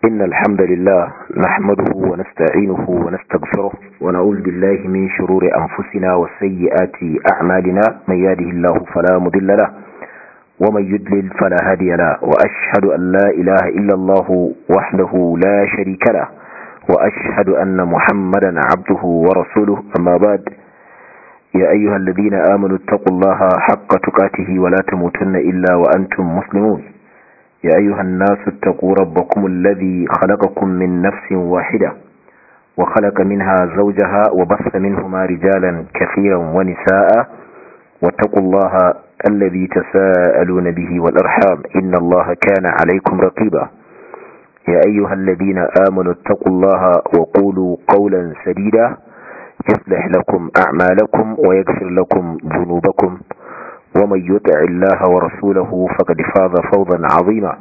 إن الحمد لله نحمده ونستعينه ونستغفره ونعوذ بالله من شرور أنفسنا وسيئات أعمالنا من يهده الله فلا مضل له ومن يدلل فلا هادي له وأشهد أن لا إله إلا الله وحده لا شريك له وأشهد أن محمدا عبده ورسوله أما بعد يا أيها الذين آمنوا اتقوا الله حق تقاته ولا تموتن إلا وأنتم مسلمون يا أيها الناس اتقوا ربكم الذي خلقكم من نفس واحدة وخلق منها زوجها وبث منهما رجالا كثيرا ونساء واتقوا الله الذي تساءلون به والأرحام إن الله كان عليكم رقيبا يا أيها الذين آمنوا اتقوا الله وقولوا قولا سديدا يصلح لكم أعمالكم ويغفر لكم ذنوبكم ومن يطع الله ورسوله فقد فاز فوضا عظيما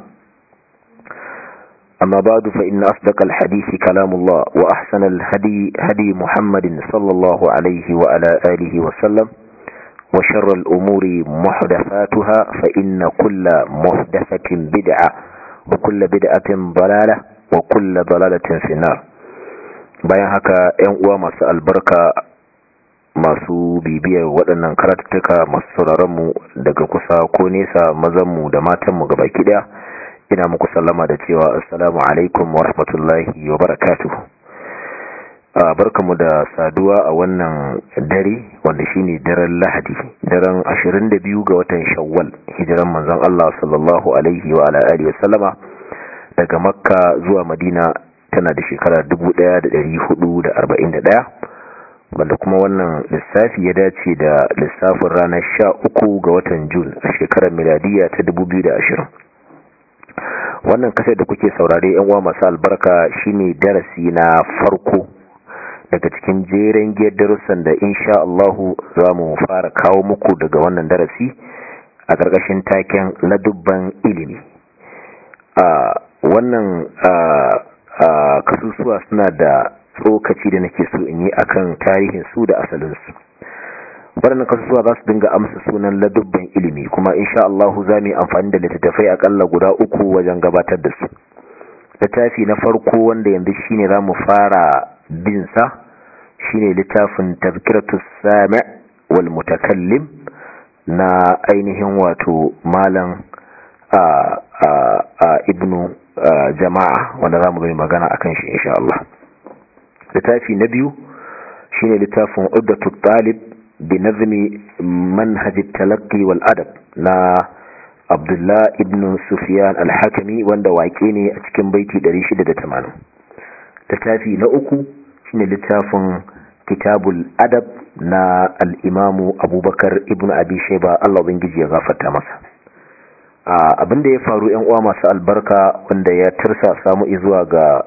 أما بعد فإن أصدق الحديث كلام الله وأحسن الهدي هدي محمد صلى الله عليه وعلى آله وسلم وشر الأمور محدثاتها فإن كل محدثة بدعة وكل بدعة ضلالة وكل ضلالة في النار bayan haka ‘yan uwa masu albarka masu bibiyar waɗannan karatuttuka masu sauraronmu daga kusa ko nesa mazanmu da matanmu gaba kiɗa ina muku sallama da cewa assalamu alaikum wa rahmatullahi wa barakatuhu barkamu da saduwa a wannan dare wanda shine daren lahadi daren 22 ga watan shawwal hijiran manzon Allah sallallahu alaihi wa ala alihi wa sallama daga makka zuwa madina tana da shekara 1441 wanda kuma wannan lissafi ya dace da lissafin ranar 13 ga watan jun a shekarar miladiya ta 2020 wannan kasar da kuke saurare yan uwa masu albarka shine darasi na farko daga cikin jeren giyar darussan da insha Allahu za mu fara kawo muku daga wannan darasi a ƙarƙashin taken ladubban ilimi a wannan kasusuwa suna da tsokaci da nake so in yi akan tarihin su da asalinsu waɗannan kasusuwa za su dinga amsa sunan ladubban ilimi kuma insha Allahu za mu yi amfani da littattafai akalla guda uku wajen gabatar da su littafi na farko wanda yanzu shine za mu fara bin sa shine littafin tazkiratu sami' wal mutakallim na ainihin wato malam a ibnu jama'a wanda za mu gani magana akan shi insha Allah littafi na biyu shine littafin uddatu talib bi nazmi manhaj at-talaqqi wal adab na Abdullah ibn Sufyan al-Hakimi wanda waƙe ne a cikin baiti 680 littafi na uku shine littafin kitabul adab na al-imamu abubakar ibn abi shaiba Allah ubangiji ya gafarta masa abinda ya faru yan uwa masu albarka wanda ya tursa samu zuwa ga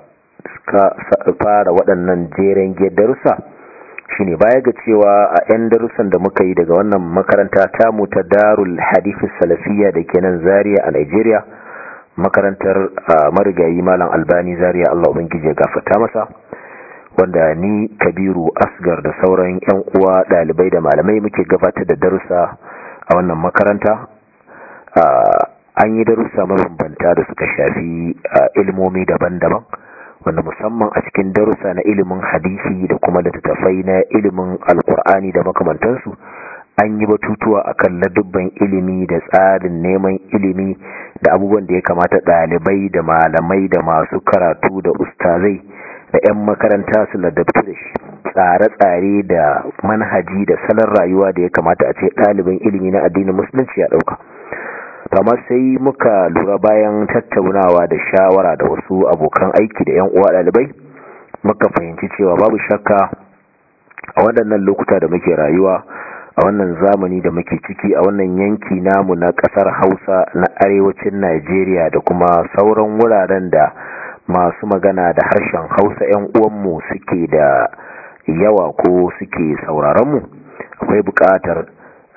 fara waɗannan jeren darussa shine baya ga cewa a 'yan darussan da muka yi daga wannan makaranta tamu ta darul hadithis salafiyya da ke nan zaria a nigeria makarantar marigayi malam albani zaria Allah ubangiji ya gafarta masa wanda ni kabiru asgar da sauran yan uwa dalibai da malamai muke gabatar da darussa a wannan makaranta an yi darussa mabambanta da suka shafi ilmomi daban-daban wanda musamman a cikin darussa na ilimin hadisi da kuma littattafai na ilimin alkur'ani da makamantansu an yi batutuwa akan ladubban ilimi da tsarin neman ilimi da abubuwan da ya kamata ɗalibai da malamai da masu karatu da ustazai da 'yan makaranta su ladabtu da shi tsare-tsare da manhaji da salon rayuwa da ya kamata a ce ɗalibin ilimi na addinin musulunci ya ɗauka amma sai muka lura bayan tattaunawa da shawara da wasu abokan aiki da 'yan uwa ɗalibai muka fahimci cewa babu shakka a waɗannan lokuta da muke rayuwa a wannan zamani da muke ciki a wannan yanki namu na ƙasar hausa na arewacin najeriya da kuma sauran wuraren da masu magana da harshen hausa 'yan uwanmu suke da yawa ko suke sauraronmu akwai buƙatar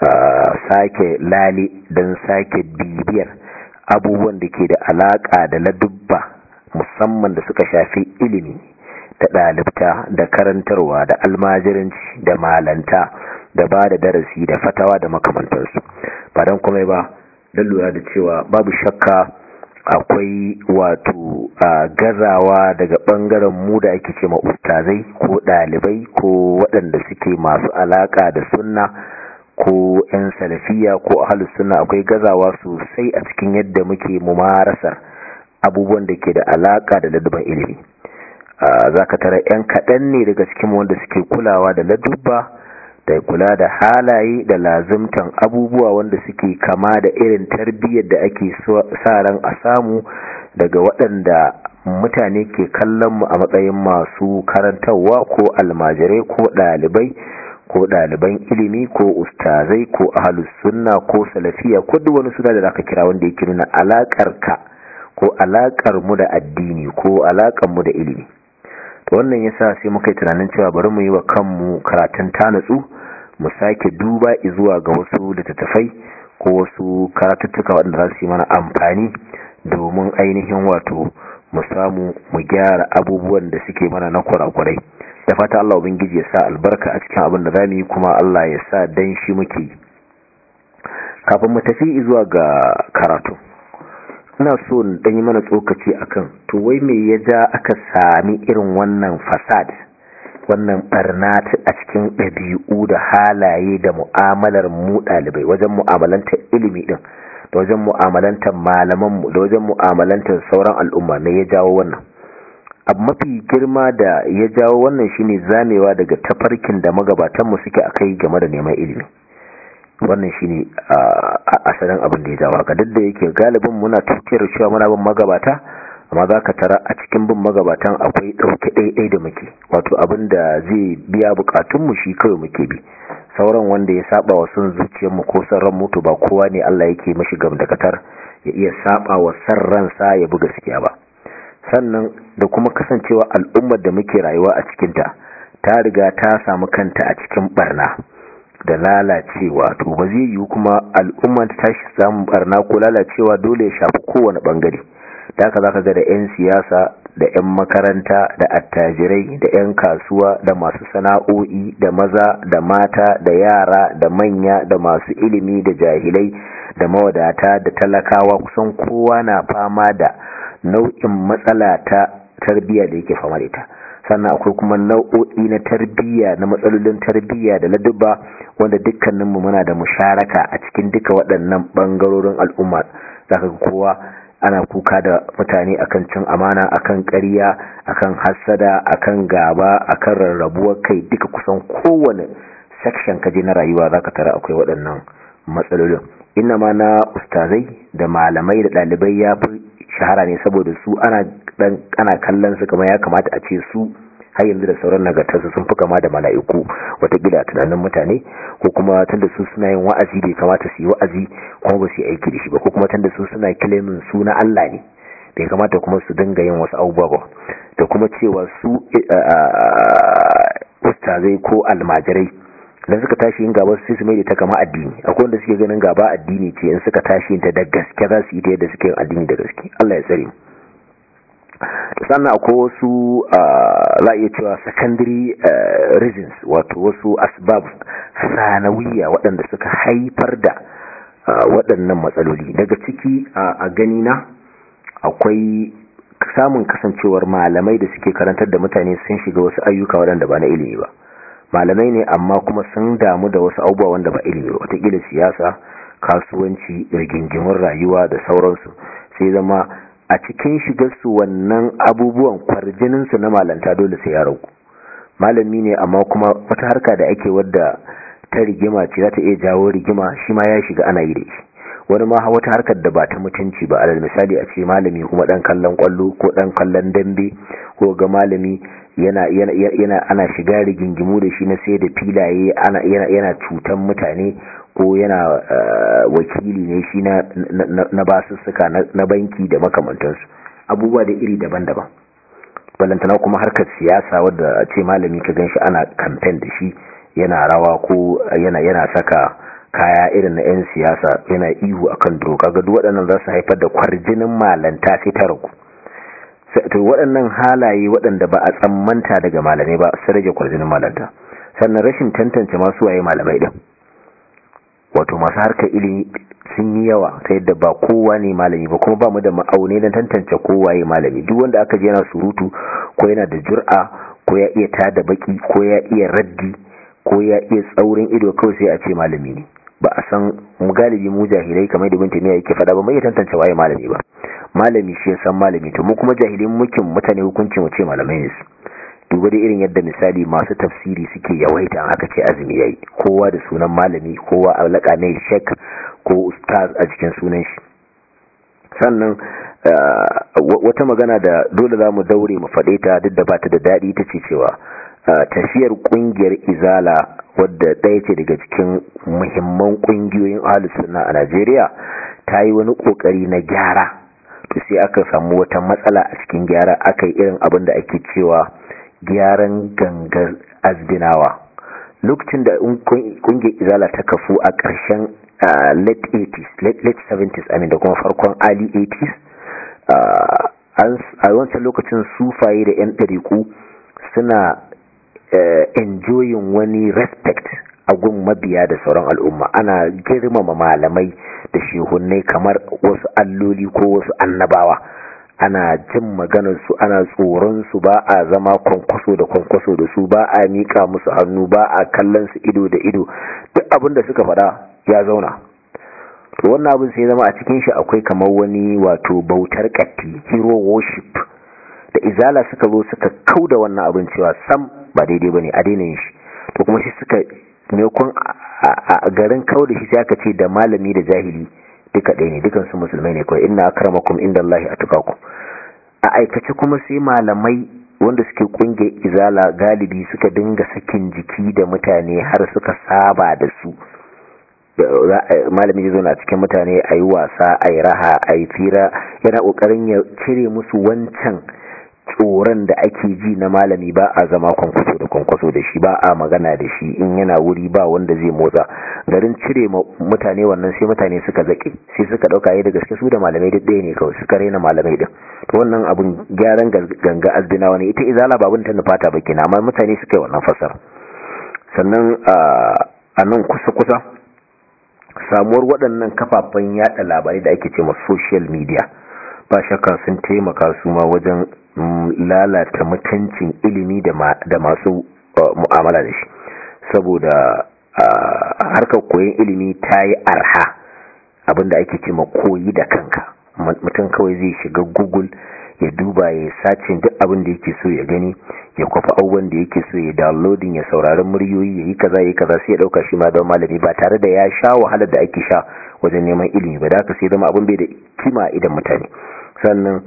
sake lali don sake bibiyar abubuwan da ke da alaƙa da ladubba musamman da suka shafi ilimi da ɗalibta da karantarwa da almajiranci da malanta da ba da darasi da fatawa da makamantarsu ba don kuma ba don lura da cewa babu shakka akwai wato gazawa daga bangaren mu da ake ce ustazai ko dalibai ko waɗanda suke masu alaka da sunna ko 'yan salafiya ko ahalus sunna akwai gazawa sosai a cikin yadda muke mumarasar abubuwan da ke da alaka da ladubban ilimi za ka tara 'yan kaɗan ne daga cikin wanda suke kulawa da ladubba da kula da halaye da lazimtan abubuwa wanda suke kama da irin tarbiyyar da ake sa ran a samu daga waɗanda mutane ke kallon mu a matsayin masu karantarwa ko almajirai ko ɗalibai ko ɗaliban ilimi ko ustazai ko ahalus sunna ko salafiya ko duk wani suna da zaka kira wanda yake nuna alakar ka ko alakar mu da addini ko alakar mu da ilimi to wannan yasa sai muka yi tunanin cewa bari mu yi wa kanmu karatun tanatsu mu sake duba zuwa ga wasu littattafai ko wasu karatuttuka waɗanda za su yi mana amfani domin ainihin wato mu samu mu gyara abubuwan da suke mana na kurakurai da fata Allah ubangiji ya sa albarka a cikin abin da zamu yi kuma Allah ya sa dan shi muke yi kafin mu tafi zuwa ga karatu ina so dan yi mana tsokaci akan to wai me ya ja aka sami irin wannan fasad wannan barna a cikin ɗabi'u da halaye da mu'amalar mu ɗalibai wajen mu'amalantar ilimi din da wajen mu'amalantar malamanmu da wajen mu'amalantar sauran al'umma ne ya jawo wannan abu mafi girma da ya jawo wannan shine zamewa daga tafarkin da magabatanmu suke akai game da neman ilimi wannan shine asalin abin da ya jawo haka duk da yake galibin muna tukiyar cewa muna bin magabata amma za ka tara a cikin bin magabatan akwai ɗauke ɗaiɗai da muke wato abin da zai biya bukatunmu shi kawai muke bi sauran wanda ya saba wa sun zuciyarmu ko san ran mutu ba kowa ne Allah yake mashi gamdakatar ya iya saba wa san ransa ya buga gaskiya ba sannan da kuma kasancewa al'ummar da muke rayuwa a cikinta ta riga ta samu kanta a cikin barna da lalacewa to ba zai yiwu kuma al'umma ta tashi samun barna ko lalacewa dole ya shafi kowane bangare da haka zaka ga da 'yan siyasa da 'yan makaranta da attajirai da 'yan kasuwa da masu sana'o'i da maza da mata da yara da manya da masu ilimi da jahilai da mawadata da talakawa kusan kowa na fama da nau'in matsala ta tarbiyya da yake fama da ita sannan akwai kuma nau'o'i na tarbiyya na matsalolin tarbiyya da ladubba wanda dukkaninmu muna da musharaka a cikin duka waɗannan ɓangarorin al'umma zaka ga kowa ana kuka da mutane akan cin amana akan ƙarya akan hassada akan gaba akan rarrabuwar kai duka kusan kowane section kaje na rayuwa zaka tara akwai waɗannan matsalolin inna ma na ustazai da malamai da ɗalibai ya fi shahara ne saboda su ana dan ana kallon su kamar ya kamata a ce su har yanzu da sauran nagartarsu sun fi kama da mala'iku watakila tunanin mutane ko kuma tunda su suna yin wa'azi bai kamata su yi wa'azi kuma ba su yi aiki da shi ba ko kuma tunda su suna kilimin su na Allah ne bai kamata kuma su dinga yin wasu abubuwa ba da kuma cewa su ustazai ko almajirai dan suka tashi yin gaba sai su mai da ta kama addini akwai wanda suke ganin gaba addini ce in suka tashi yin ta da gaske za su yi ta yadda suke yin addini da gaske Allah ya tsare mu sannan akwai wasu za iya cewa secondary reasons wato wasu asbab sanawiya waɗanda suka haifar da waɗannan matsaloli daga ciki a ganina akwai samun kasancewar malamai da suke karantar da mutane sun shiga wasu ayyuka waɗanda ba na ilimi ba malamai ne amma kuma sun damu da wasu abubuwa wanda ba ilimi ba watakila siyasa kasuwanci rigingimin rayuwa da sauransu sai zama a cikin shigarsu wannan abubuwan kwarjininsu na malanta dole sai ya ragu malami ne amma kuma wata harka da ake wadda ta rigima ce za ta iya jawo rigima shi ma ya shiga ana yi da shi wani ma wata harkar da ba ta mutunci ba alal misali a ce malami kuma dan kallon kwallo ko dan kallon dambe ko ga malami yana yana yana ana shiga rigingimu da shi na sai da filaye ana yana yana cutan mutane ko yana wakili ne shi na na basussuka na banki da makamantansu abubuwa da iri daban-daban balantana kuma harkar siyasa wadda ce malami ka ganshi ana kamfen da shi yana rawa ko yana yana saka kaya irin na 'yan siyasa yana ihu akan doka ga duk waɗannan za su haifar da kwarjinin malanta sai ta ragu to waɗannan halaye waɗanda ba a tsammanta daga malamai ba su rage kwarjinin malanta sannan rashin tantance masu waye malamai din wato masu harkar ilimi sun yi yawa ta yadda ba kowa ne malami ba kuma ba mu da ma'aune don tantance kowa ya malami duk wanda aka je yana surutu ko yana da jur'a ko ya iya tada baki ko ya iya raddi ko ya iya tsaurin ido kawai sai a ce malami ne ba a san mu galibi mu jahilai kamar da bin tamiya yake faɗa ba mai iya tantance waye malami ba malami shi ya san malami to mu kuma jahilin mukin mutane hukuncin mu ce malamai ne su duba da irin yadda misali masu tafsiri suke yawaita aka ce azumi yayi kowa da sunan malami kowa alaka ne shek ko ustaz a cikin sunan shi sannan wata magana da dole za mu daure mu faɗe ta duk da bata da daɗi ta ce cewa tafiyar ƙungiyar izala wadda ɗaya ce daga cikin muhimman ƙungiyoyin ahlus sunna a Najeriya ta yi wani ƙoƙari na gyara to sai aka samu wata matsala a cikin gyara aka yi irin abin da ake cewa gyaran gangar azbinawa lokacin da kungiyar izala ta kafu a ƙarshen late 80s late 70s amin da kuma farkon early 80s a wancan lokacin sufaye da 'yan ɗariku suna enjoying wani respect a gun mabiya da sauran al'umma ana girmama malamai da shehunai kamar wasu alloli ko wasu annabawa ana jin maganarsu ana tsoronsu ba a zama kwankwaso da kwankwaso da su ba a miƙa musu hannu ba a kallon su ido da ido duk abin da suka faɗa ya zauna to wannan abin sai zama a cikin shi akwai kamar wani wato bautar katti hero worship da izala suka zo suka kau da wannan abin cewa sam ba daidai bane a daina yin shi to kuma shi suka maimakon a garin kau da shi sai aka ce da malami da jahili duka ɗaya ne dukansu musulmai ne kawai inna akramakum inda Allah a tukaku a aikace kuma sai malamai wanda suke kunge izala galibi suka dinga sakin jiki da mutane har suka saba da su malami zai na cikin mutane a yi wasa a yi raha a yi fira yana ƙoƙarin ya cire musu wancan tsoron da ake ji na malami ba a zama kwankwaso da kwankwaso da shi ba a magana da shi in yana wuri ba wanda zai motsa garin cire mutane wannan sai mutane suka zaƙe sai suka ɗauka yi da gaske su da malamai duk ɗaya ne kawai suka raina malamai din to wannan abun gyaran ganga azbina wani ita izala ba abin ta nufata ba kina amma mutane suka yi wannan fasar sannan a nan kusa-kusa samuwar waɗannan kafafen yada labarai da ake ce ma social media ba shakka sun taimaka su ma wajen lalata mutuncin ilimi da masu mu'amala da shi saboda harkar koyon ilimi ta yi arha abinda ake ce ma koyi da kanka mutum kawai zai shiga google ya duba ya sacin duk abin da yake so ya gani ya kwafa abubuwan da yake so ya downloading ya saurari muryoyi ya yi kaza ya kaza sai ya dauka shi ma don malami ba tare da ya sha wahalar da ake sha wajen neman ilimi ba da haka sai zama abin bai da kima idan mutane sannan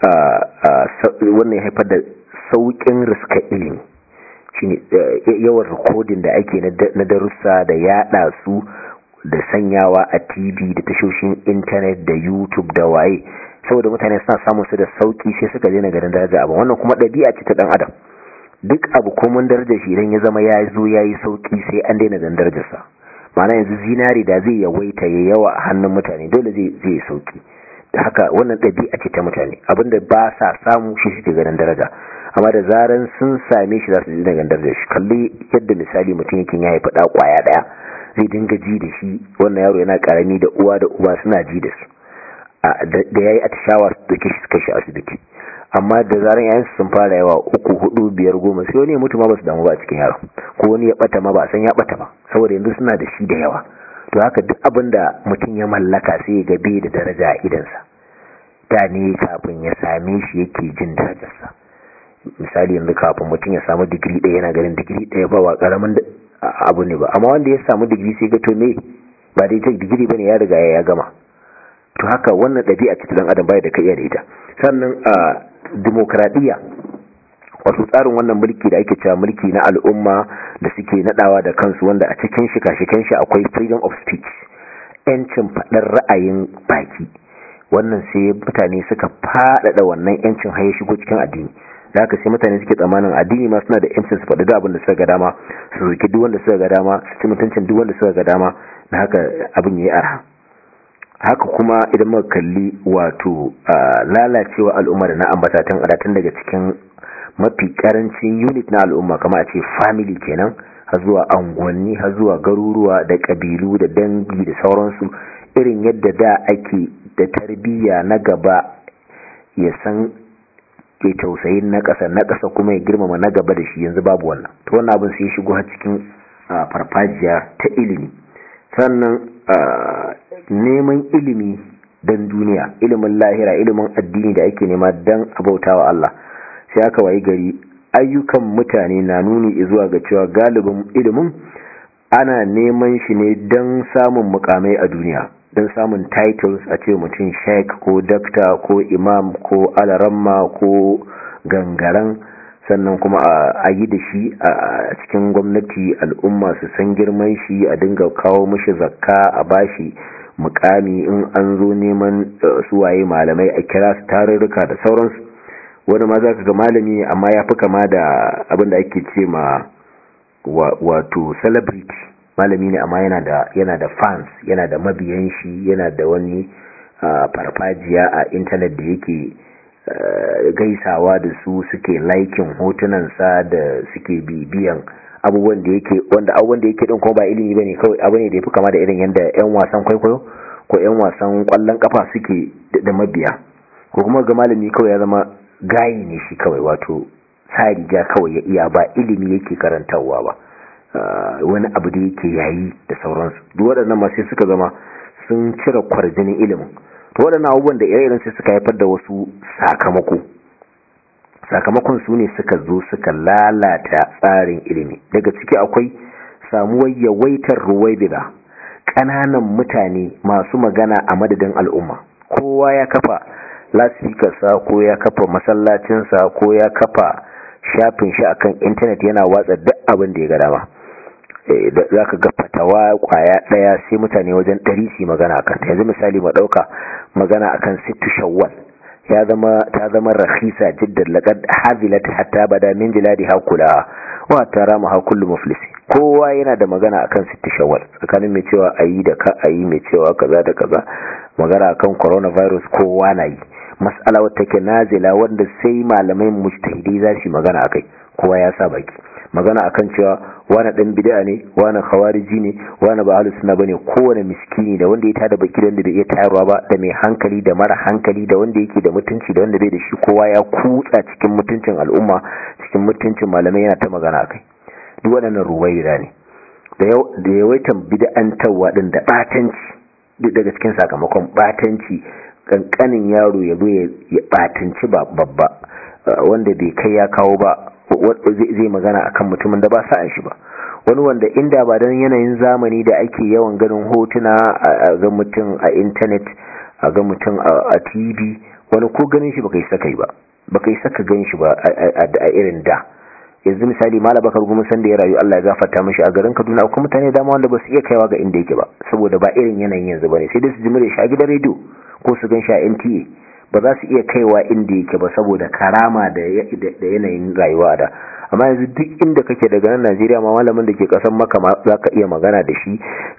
wannan ya haifar da sauƙin riska ilimi shine yawan rikodin da ake na darussa da yada su da sanyawa a tv da tashoshin intanet da youtube da waye saboda mutane suna samun su da sauki sai suka je na garin daraja abu wannan kuma ɗabi'a ce ta ɗan adam duk abu komun darajar shi idan ya zama ya zo ya yi sauki sai an daina ganin darajarsa ma'ana yanzu zinari da zai yawaita ya yawa a hannun mutane dole zai yi sauki da haka wannan ɗabi'a ce ta mutane abinda ba sa samu shi suke ganin daraja amma da zaran sun same shi za su ji daga darajar shi kalli yadda misali mutum yake ya haifi ɗa ƙwaya ɗaya zai dinga ji da shi wannan yaro yana ƙarami da uwa da uba suna ji da su da ya yi atishawa su doke shi suka shi asibiti amma da zaran yayin sun fara yawa uku hudu biyar goma sai wani ya mutu ma ba su damu ba a cikin yaron ko wani ya bata ma ba a san ya bata ba saboda yanzu suna da shi da yawa to haka duk abin da mutum ya mallaka sai ya ga bai da daraja a idansa da ne kafin ya same shi yake jin darajarsa misali yanzu kafin mutum ya samu digiri ɗaya yana ganin digiri ɗaya ba wa ƙaramin abu ne ba amma wanda ya samu digiri sai ga to me ba dai ta digiri bane ya riga ya gama to haka wannan ɗabi'a ce ta dan adam bai da kai da ita sannan a demokradiya wato tsarin wannan mulki da ake cewa mulki na al'umma da suke nadawa da kansu wanda a cikin shi kashikan shi akwai freedom of speech yancin faɗar ra'ayin baki wannan sai mutane suka faɗaɗa wannan yancin haye shigo cikin addini da haka sai mutane suke tsammanin addini ma suna da yancin su faɗi abin da suka ga dama su roki duk wanda suka ga dama su ci mutuncin duk wanda suka ga dama na haka abin yayi arha haka kuma idan muka kalli wato lalacewa al'umma da na ambata tun adatun daga cikin mafi karancin unit na al'umma kama a ce family kenan har zuwa angonni har zuwa garuruwa da kabilu da dangi da sauransu irin yadda da ake da tarbiyya na gaba ya san ke tausayin na ƙasa na ƙasa kuma ya girmama na gaba da shi yanzu babu wannan to wannan abin sai shigo har cikin farfajiya ta ilimi sannan neman ilimi don duniya ilimin lahira ilimin addini da ake nema don abautawa Allah sai aka wayi gari ayyukan mutane na nuni zuwa ga cewa galibin ilimin ana neman shi ne don samun mukamai a duniya don samun titles a ce mutum sheik ko dakta ko imam ko alaramma ko gangaren sannan kuma a yi da shi a cikin gwamnati al'umma su san girman shi a dinga kawo mashi zakka a bashi mukami in an zo neman suwaye malamai a kira su tarurruka da sauransu wani ma za ka ga malami amma ya fi kama da abin da ake ce ma wato celebrity malami ne amma yana da yana da fans yana da mabiyan shi yana da wani farfajiya a intanet da yake gaisawa da su suke laikin hotunansa da suke bibiyan abubuwan da yake wanda abubuwan da yake din kuma ba ilimi bane kawai abu ne da yafi kama da irin yanda yan wasan kwaikwayo ko yan wasan kwallon kafa suke da mabiya ko kuma ga malami kawai ya zama gayi ne shi kawai wato tsariga kawai ya iya ba ilimi yake karantarwa ba wani abu da yake yayi da sauransu duk waɗannan ma sai suka zama sun cire kwarjinin ilimin to waɗannan abubuwan da ire sai suka haifar da wasu sakamako sakamakon su ne suka zo suka lalata tsarin ilimi daga ciki akwai samuwar yawaitar ruwaibida ƙananan mutane masu magana a madadin al'umma kowa ya kafa lasifikarsa ko ya kafa masallacinsa ko ya kafa shafin shi akan intanet yana watsa duk abin da ya ga dama za ka ga fatawa kwaya daya sai mutane wajen ɗari su magana akan ta yanzu misali ma ɗauka magana akan sittu shawwal ya zama ta zama rahisa jiddan laqad hazilat hatta bada min jiladi hakula wa tara ma kullu muflisi kowa yana da magana akan sittu shawwal tsakanin mai cewa ayi da ka ayi mai cewa kaza da kaza magana akan coronavirus kowa na yi mas'ala wata take nazila wanda sai malamai mujtahidi za su magana akai kowa ya sa baki magana akan cewa wani dan bid'a ne wani khawariji ne wani ba ahlus sunna bane kowane miskini da wanda ya tada baki da wanda bai iya tayarwa ba da mai hankali da mara hankali da wanda yake da mutunci da wanda bai da shi kowa ya kutsa cikin mutuncin al'umma cikin mutuncin malamai yana ta magana akai duk waɗannan ruwaira ne da yawaitan bid'antarwa din da batanci duk daga cikin sakamakon batanci kankanin yaro ya zo ya batanci babba wanda bai kai ya kawo ba zai magana akan mutumin da ba sa'an shi ba wani wanda inda ba don yanayin zamani da ake yawan ganin hotuna a ga mutum a intanet a ga mutum a tv wani ko ganin shi baka yi saka ba baka yi saka gan shi ba a irin da yanzu misali mala bakar gumi san da ya rayu Allah ya gafarta mishi a garin Kaduna akwai mutane dama wanda ba su iya kaiwa ga inda yake ba saboda ba irin yanayin yanzu bane sai dai su jimre shi a gidan rediyo ko su gan shi a NTA ba za su iya kaiwa inda yake ba saboda karama da yanayin rayuwa da amma yanzu duk inda kake daga nan Najeriya ma malamin da ke kasan maka ma za ka iya magana da shi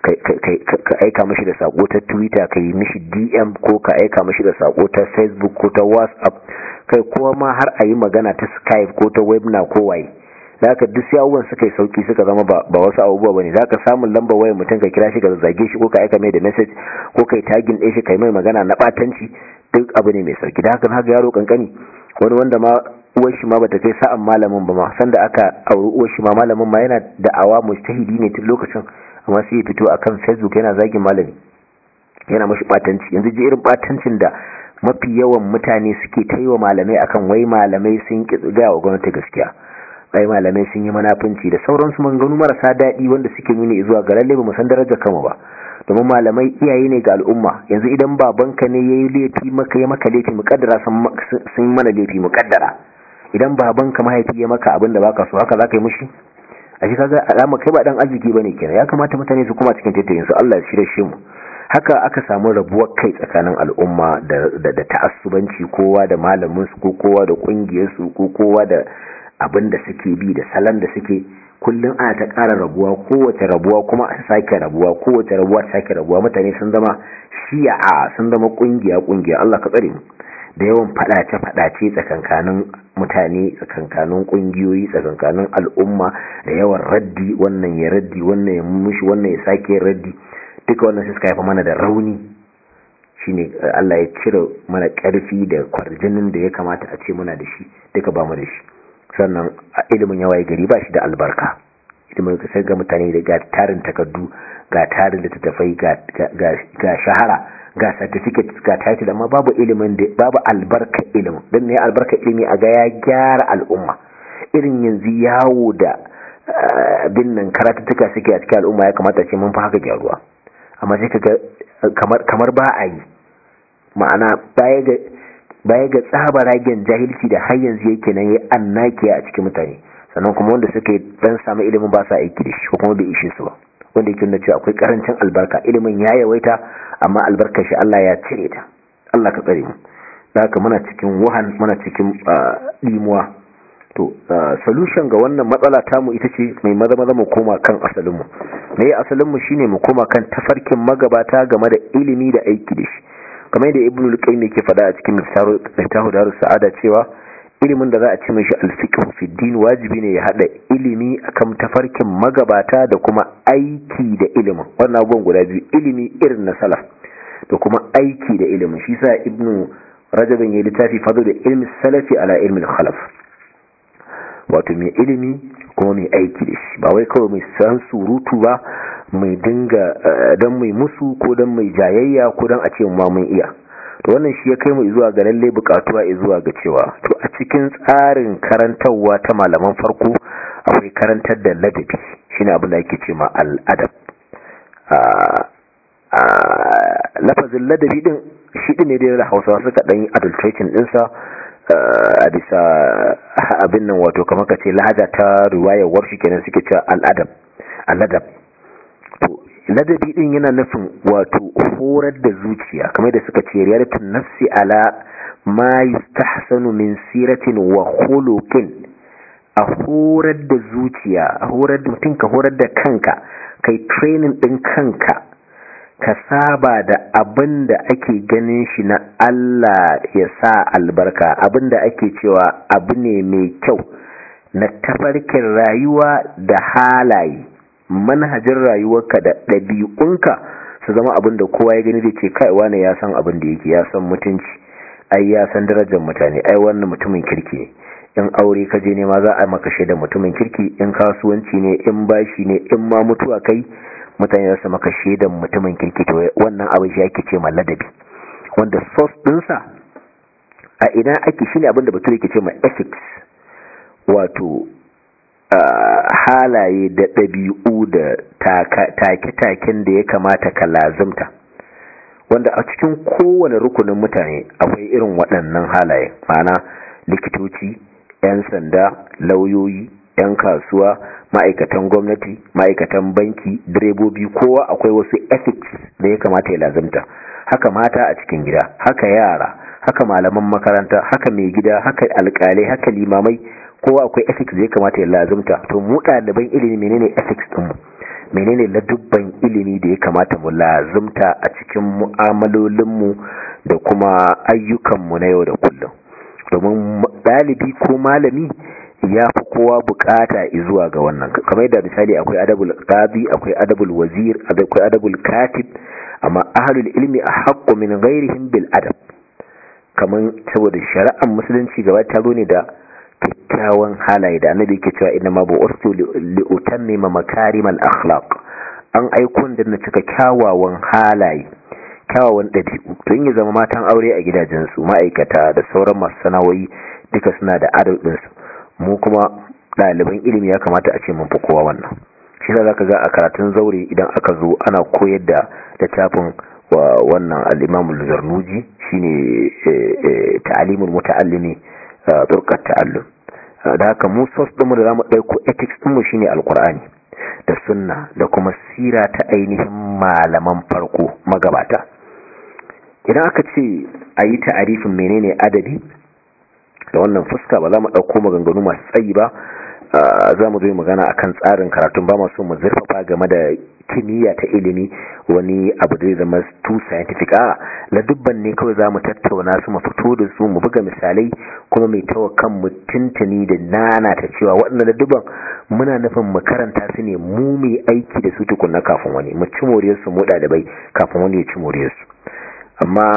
ka aika mashi da sako ta Twitter ka yi mishi DM ko ka aika mashi da sako ta Facebook ko ta WhatsApp kai kowa ma har a yi magana ta Skype ko ta Webna ko waye da haka duk sai abubuwan suka yi sauki suka zama ba wasu abubuwa bane za ka samun lambar wayar mutum ka kira shi ka zage shi ko ka aika mai da message ko kai tagin ɗaya shi kai mai magana na ɓatanci duk abu ne mai sauki da haka haka yaro kankani wani wanda ma uwar shi ma bata kai sa'an malamin ba ma sanda aka auri uwar shi ma malamin ma yana da'awa mujtahidi ne tun lokacin amma sai ya fito akan facebook yana zagin malami yana mashi batanci yanzu ji irin batancin da mafi yawan mutane suke ta yi wa malamai akan wai malamai sun ki gaya wa gwamnati gaskiya wai malamai sun yi manafinci da sauransu maganganu marasa daɗi wanda suke nuni zuwa ga lalle ba mu san darajar kama ba domin malamai iyaye ne ga al'umma yanzu idan babanka ne yayi laifi maka ya maka laifi muƙaddara sun yi mana laifi muƙaddara idan babanka mahaifi ya maka abin da baka so haka zaka yi mushi a shi kaga alama kai ba dan arziki bane kenan ya kamata mutane su kuma cikin tattayin su Allah ya shirye shi mu haka aka samu rabuwar kai tsakanin al'umma da da ta'assubanci kowa da malamin su ko kowa da kungiyar su ko kowa da abin da suke bi da salon da suke kullum ana ta ƙara rabuwa kowace rabuwa kuma a sake rabuwa kowace rabuwa ta sake rabuwa mutane sun zama shi'a sun zama kungiya kungiya Allah ka tsare mu da yawan fadace fadace tsakankanin mutane tsakankanin kungiyoyi tsakankanin al'umma da yawan raddi wannan ya raddi wannan ya mushi wannan ya sake raddi duka wannan sai suka haifa mana da rauni shine Allah ya cire mana ƙarfi da kwarjinin da ya kamata a ce muna da shi duka ba mu da shi sannan ilimin yawaye gari ba shi da albarka ilimin ka sai ga mutane da ga tarin takardu ga tarin littattafai ga shahara ga certificate ga title amma babu ilimin da babu albarka ilimin don ne albarka ilimi a ga ya gyara al'umma irin yanzu yawo da bin nan karatuttuka suke a cikin al'umma ya kamata ce mun fi haka gyaruwa amma sai ka kamar kamar ba a yi ma'ana baya ga baya ga tsabaragen jahilci da har yanzu yake nan ya annakiya a cikin mutane sannan kuma wanda suke dan samu ilimin ba sa aiki da shi ko kuma bai ishe su ba wanda yake nuna cewa akwai karancin albarka ilimin ya yawaita amma albarkar shi Allah ya cire ta Allah ka tsare mu da haka muna cikin wahan muna cikin limuwa to solution ga wannan matsala tamu ita ce mai maza maza mu koma kan asalinmu me asalinmu shine mu koma kan tafarkin magabata game da ilimi da aiki da shi kamar da ibnu al-qayyim yake faɗa a cikin miftahu darus sa'ada cewa ilimin da za a ci mishi al-fiqh fi din wajibi ne ya hada ilimi akan tafarkin magabata da kuma aiki da ilimin wannan abubuwan guda biyu ilimi irin na salaf da kuma aiki da ilimin shi sa ibnu rajabin ya littafi fado da ilmi salafi ala ilmi khalaf wato mai ilimi kuma mai aiki da shi ba wai kawai mai san surutu ba mai dinga don mai musu ko don mai jayayya ko don a ce ma mun iya to wannan shi ya kai mu zuwa ga lalle bukatuwa zuwa ga cewa to a cikin tsarin karantarwa ta malaman farko akwai karantar da ladabi shine abin da ake ce ma al'adab lafazin ladabi din shi din ne da hausawa suka dan yi adulterating dinsa a bisa abin nan wato kamar ka ce lahaja ta riwayar warshi kenan suke cewa al'adab al'adab to ladabi din yana nufin wato horar da zuciya kamar da suka ce riyadatun nafsi ala ma yustahsanu min siratin wa khuluqin a horar da zuciya a horar da mutum ka horar da kanka kai training din kanka ka saba da abin da ake ganin shi na Allah ya sa albarka abin da ake cewa abu ne mai kyau na tafarkin rayuwa da halaye manhajin rayuwarka da ɗabi'unka su zama abin da kowa ya gani da ce kai wane ya san abin da yake ya san mutunci ai ya san darajar mutane ai wannan mutumin kirki ne in aure ka je nema za a maka shaida mutumin kirki in kasuwanci ne in bashi ne in ma mutuwa kai mutane za su maka shaidan mutumin kirki to wannan abin shi ake ce ma ladabi wanda source dinsa a ina ake shine abin da bature ke ce ma ethics wato halaye da ɗabi'u da take-taken da ya kamata ka lazimta wanda a cikin kowane rukunin mutane akwai irin waɗannan halaye ma'ana likitoci 'yan sanda lauyoyi 'yan kasuwa ma'aikatan gwamnati ma'aikatan banki direbobi kowa akwai wasu ethics da ya kamata ya lazimta haka mata a cikin gida haka yara haka malaman makaranta haka mai gida haka alkalai haka limamai kowa akwai ethics da ya kamata ya lazimta to mu ɗaliban ilimi menene ethics ɗinmu menene ladubban ilimi da ya kamata mu lazimta a cikin mu'amalolinmu da kuma ayyukanmu na yau da kullum domin ɗalibi ko malami ya fi kowa bukata zuwa ga wannan kamar yadda misali akwai adabul qadi akwai adabul wazir akwai adabul katib amma ahlul ilmi ahqqu min ghairihim bil adab kamar saboda shari'ar musulunci gaba ta zo ne da kyakkyawan halaye da annabi yake cewa inna ma bu'urtu li utammima makarimal akhlaq an aikon da na cika kyawawan halaye kyawawan ɗabi'u don ya zama matan aure a gidajensu ma'aikata da sauran masu sana'o'i duka suna da adab ɗinsu mu kuma ɗaliban ilimi ya kamata a ce mun fi kowa wannan shi za ka ga a karatun zaure idan aka zo ana koyar da littafin wa wannan al-imam al-zarnuji shine ta'alimul muta'allimi turqat ta'allum da haka mu sos ɗinmu da zamu ɗauko ethics ɗinmu shine alqur'ani da sunna da kuma sira ta ainihin malaman farko magabata idan aka ce a yi ta'arifin menene adabi da wannan fuska ba za mu ɗauko maganganu masu tsayi ba za mu zo magana akan tsarin karatun ba masu mu zurfafa game da kimiyya ta ilimi wani abu da zama too scientific a ladubban ne kawai za mu tattauna su mu fito da su mu buga misalai kuma mai tawa kan mu tuntuni da nana ta cewa waɗannan ladubban muna nufin mu karanta su ne mu mai aiki da su tukunna kafin wani mu ci moriyar su mu ɗalibai kafin wani ya ci moriyar su amma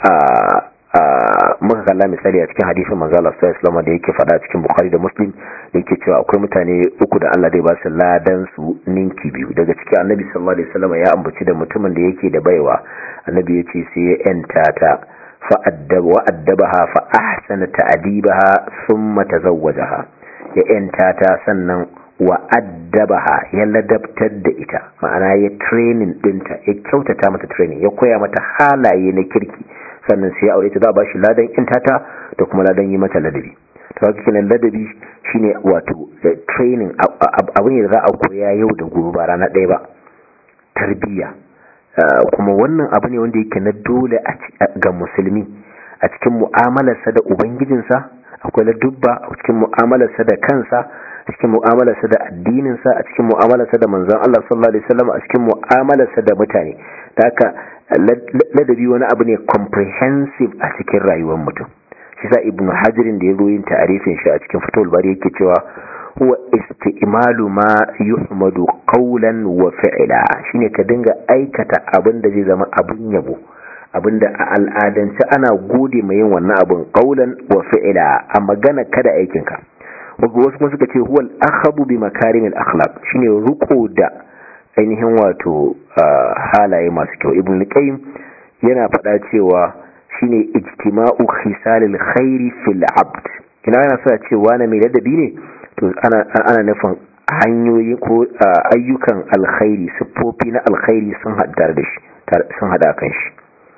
muka kalla misali a cikin hadisin manzo Allah sallallahu alaihi da yake faɗa cikin Bukhari da Muslim da yake cewa akwai mutane uku da Allah zai ba su ladan su ninki biyu daga cikin Annabi sallallahu alaihi wasallam ya ambaci da mutumin da yake da baiwa Annabi ya ce sai ya yanta ta fa addaba wa addabaha fa ahsana ta'dibaha thumma tazawwajaha ya yanta ta sannan wa addabaha ya ladabtar da ita ma'ana ya training dinta ya kyautata mata training ya koya mata halaye na kirki sannan sai ya aure ta za a ba shi ladan intata da kuma ladan yi mata ladabi to haka kenan ladabi shine wato training abu ne da za a koya yau da gobe ba rana ɗaya ba tarbiyya kuma wannan abu ne wanda yake na dole ga musulmi a cikin mu'amalarsa da ubangijinsa akwai ladubba a cikin mu'amalarsa da kansa a cikin mu'amalarsa da addininsa a cikin mu'amalarsa da manzon Allah sallallahu alaihi wasallam a cikin mu'amalarsa da mutane da haka ladabi wani abu ne comprehensive a cikin rayuwar mutum shi sa ibnu hajirin da ya zo yin ta'arifin shi a cikin fatul bari yake cewa huwa isti'malu ma yuhmadu qawlan wa fi'la shine ka dinga aikata abin da zai zama abun yabo abinda a al'adance ana gode mai yin wannan abin qawlan wa fi'la a magana kada aikinka wasu kuma suka ce huwa al-akhabu bi makarimil akhlaq shine ruko da ainihin wato halaye masu kyau ibn qayyim yana faɗa cewa shine ijtima'u khisalil khairi fil abd ina yana sa cewa na mai ladabi ne to ana ana nufin hanyoyi ko ayyukan alkhairi siffofi na alkhairi sun haddar da shi sun hada kan shi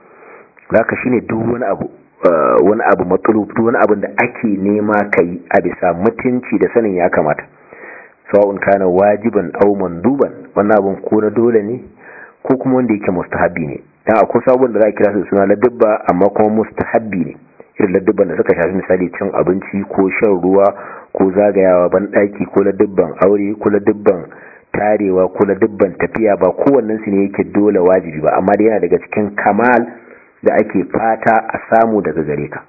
haka shine duk wani abu wani abu matsalub duk wani abu da ake nema kai a bisa mutunci da sanin ya kamata sawa'un kana wajiban aw manduban wannan abun ko na dole ne ko kuma wanda yake mustahabbi ne dan akwai sabon da za a kira su suna ladabba amma kuma mustahabbi ne irin ladabban da suka shafi misali cin abinci ko shan ruwa ko zagayawa ban daki ko ladabban aure ko ladabban tarewa ko ladabban tafiya ba kowannen su ne yake dole wajibi ba amma dai yana daga cikin kamal da ake fata a samu daga gare ka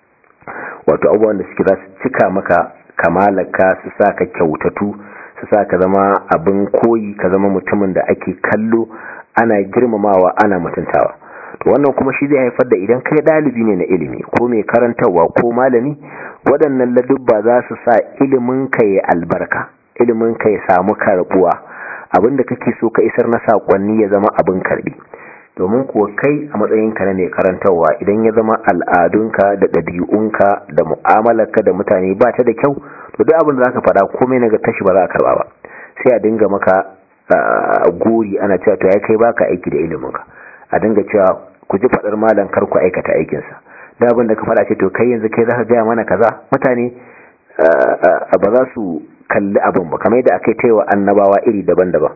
wato abubuwan da suke za su cika maka kamalaka su sa ka kyautatu su sa ka zama abin koyi ka zama mutumin da ake kallo ana girmamawa ana mutuntawa to wannan kuma shi zai haifar da idan kai dalibi ne na ilimi ko mai karantarwa ko malami waɗannan ladubba za su sa ilimin ka ya albarka ilimin ka ya samu karbuwa abinda kake so ka isar na sakonni ya zama abin karbi domin kuwa kai a matsayinka na mai karantarwa idan ya zama al'adunka da ɗabi'unka da mu'amalarka da mutane ba ta da kyau to duk abin da zaka faɗa komai na ga tashi ba za a karba ba sai a dinga maka gori ana cewa to ya kai baka aiki da iliminka a dinga cewa ku ji faɗar malam kar ku aikata aikinsa da abin da ka faɗa ce to kai yanzu kai zaka gaya mana kaza mutane ba za su kalli abin ba kamar yadda aka yi taiwa annabawa iri daban-daban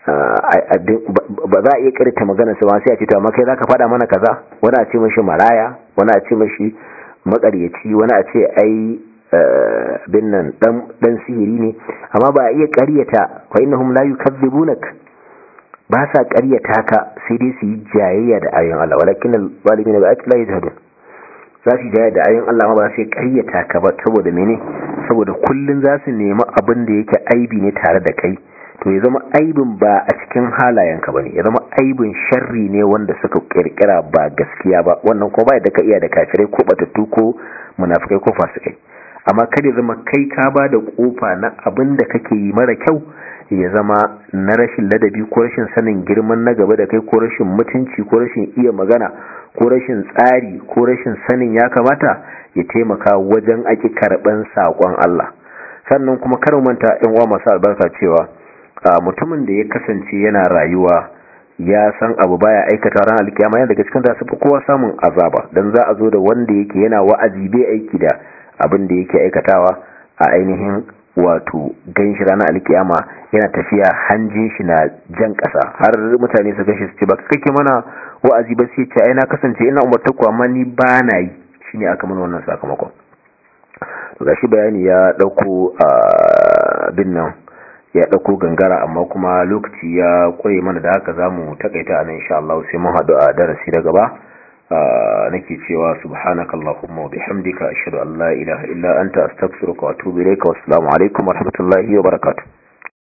ba za a iya karita magana su ba sai a ce to amma kai zaka faɗa mana kaza wani a ce mashi maraya wani a ce mashi makaryaci wani a ce ai bin nan dan sihiri ne amma ba a iya ƙaryata wa innahum la yukazzibunak ba sa ƙaryata ka sai dai su yi jayayya da ayoyin Allah walakin al-zalimin bi ayati la yajhadun za su jayayya da ayoyin Allah ma ba sai ƙaryata ka ba saboda mene saboda kullun za su nemi abin da yake aibi ne tare da kai to ya zama aibin ba a cikin halayenka bane ya zama aibin sharri ne wanda suka kirkira ba gaskiya ba wannan ko ba da ka iya da kafirai ko batattu ko munafikai ko fasikai amma kada ya zama kai ka ba da kofa na abin da kake yi mara kyau ya zama na rashin ladabi ko rashin sanin girman na gaba da kai ko rashin mutunci ko rashin iya magana ko rashin tsari ko rashin sanin ya kamata ya taimaka wajen aki karɓan saƙon Allah sannan kuma kar manta yan uwa masu albarka cewa mutumin da ya kasance yana rayuwa ya san abu baya aikata ran alkiyama yana daga cikin da su kowa samun azaba dan za a zo da wanda yake yana wa'azi bai aiki da abin da yake aikatawa a ainihin wato ganshi ranar alkiyama yana tafiya hanjin shi na jan ƙasa har mutane su gashi su ce ba kake mana wa'azi ba sai ce ai na kasance ina umartar ku amma ni ba na yi shine aka mana wannan sakamakon to gashi bayani ya dauko bin nan ya dauko gangara amma kuma lokaci ya kure mana da haka zamu takaita anan insha Allah sai mun hadu a darasi da gaba nake cewa subhanakallahumma wa bihamdika ashhadu an la ilaha illa anta astaghfiruka wa atubu ilayka wassalamu alaikum wa rahmatullahi wa barakatuh